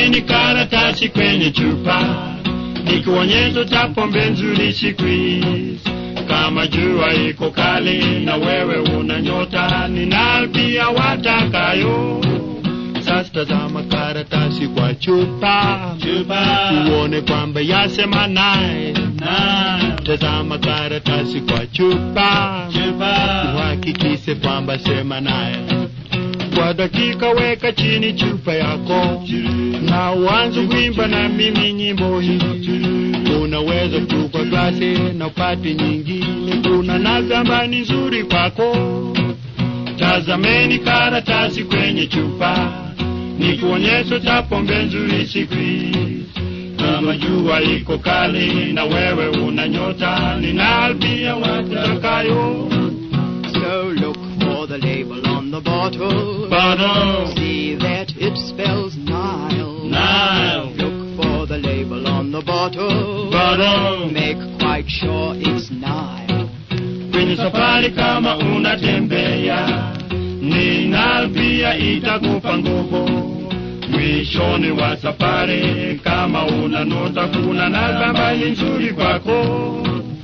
Tazameni karatasi kwenye chupa, ni kionyesho cha pombe nzuri siku hizi. Kama jua iko kali na wewe una nyota, ninalpia watakayo. Sasa tazama karatasi kwa chupa, Chupa. uone kwamba yasema naye. Na Tazama karatasi kwa chupa, chupa. uhakikishe kwamba sema naye. Kwa dakika weka chini chupa yako na uanze kuimba na mimi nyimbo hii. Unaweza kuchukua glasi na upate nyingine, kuna na zamani nzuri kwako. Tazameni karatasi kwenye chupa, ni kuonyesho cha pombe nzuri siku hizi. Kama jua iko kali na wewe una nyota, ninalpia watakayo. So look for the label on the bottle. Bottle. See that it spells Nile. Nile. Look for the label on the bottle. Bottle. Make quite sure it's Nile. kwenye safari kama unatembea, ninalpia itakupa nguvu. Mwishoni wa safari kama una nota, kuna na zamani nzuri kwako.